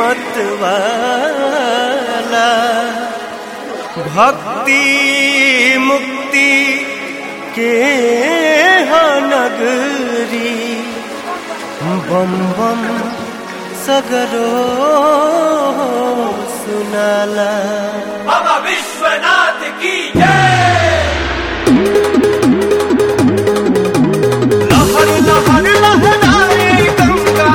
मत वाला भक्ति मुक्ति के हाँ नगरी बम बम सगरो सुनाला बाबा विश्वनाथ की जय लहर लहर लहराए गंगा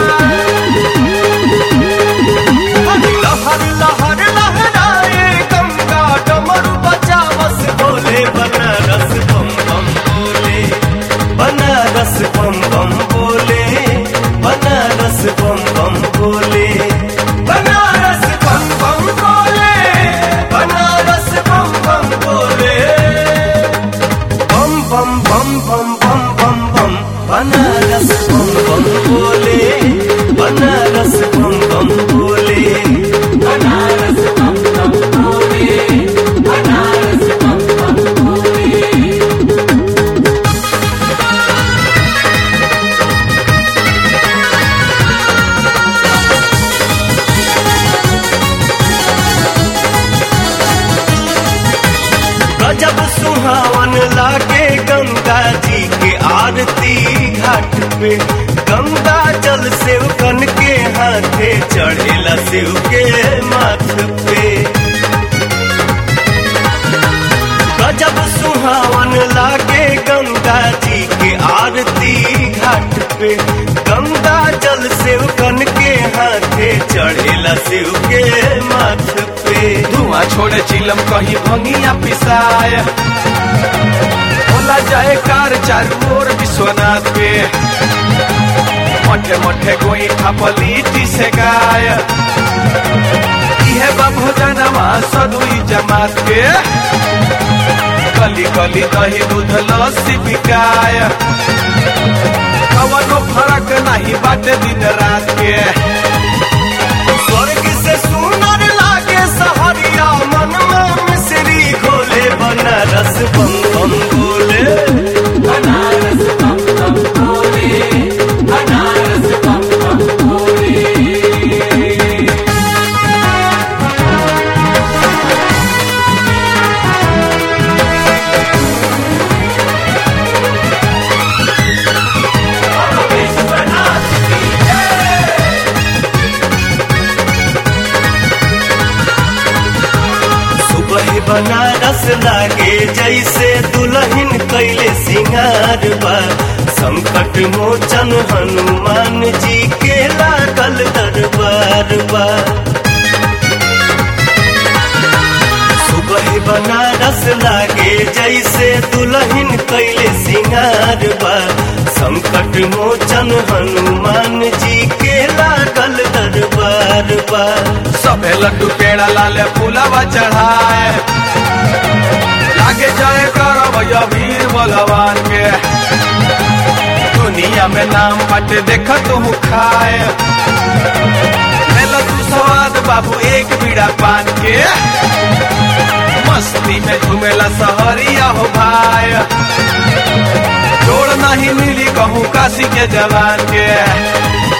लहर लहर लहराए गंगा डमरू बचावस बोले बनारस बम बम बोले बनारस बम बम बोले बनारस बम बम बोले बनारस बम बम बोले बनारस बम बम बोले बम बम बम बम बम बम बम बनारस बम बम बोले बनारस बम बम बोले बनारस बम बम बोले बनारस बम बम बोले गजब सुहावन लागे गंगा जी के आरती घाट पे गंगा जल शिव कन के हाथे चढ़ेला शिव के माथ पे गजब सुहावन लागे गंगा जी के आरती घाट पे गंगा जल शिव कन के हाथे चढ़ेला शिव के माथ पे धुआं छोड़े चिलम कहीं भंगिया पिसाय होला जाए कार चारू ओर विश्वनाथ पे मठे मठे गोई खपलीटी से गाय इहे बा भोजनमा सदुई जमात के कली कली दही दूध लस्सी बिकाय कवनो फरक नहीं बाटे दिन रात के स्वर्ग से सुनर लागे सहरिया मन में मिश्री घोले बनारस बम बम बोले बनारस बम बम बोले बनारस बम बम बोले सुबह बनारस लागे जैसे दुल्हन कैले सिंगार बा संकट मोचन हनुमान जी के लागल दरबार बा सुबह बनारस लागे जैसे दुल्हन कैले सिंगार बा संकट मोचन हनुमान जी के लागल दरबार बा सबे लड्डू पेड़ा लाले फूलवा चढ़ाए लागे जाए करब वीर बलवान के दुनिया में नाम बाटे देख तू खाए मेला तू स्वाद बाबू एक बीड़ा पान के मस्ती में घूमेला सहरिया हो भाई जोड़ नहीं मिली कहूँ काशी के जवान के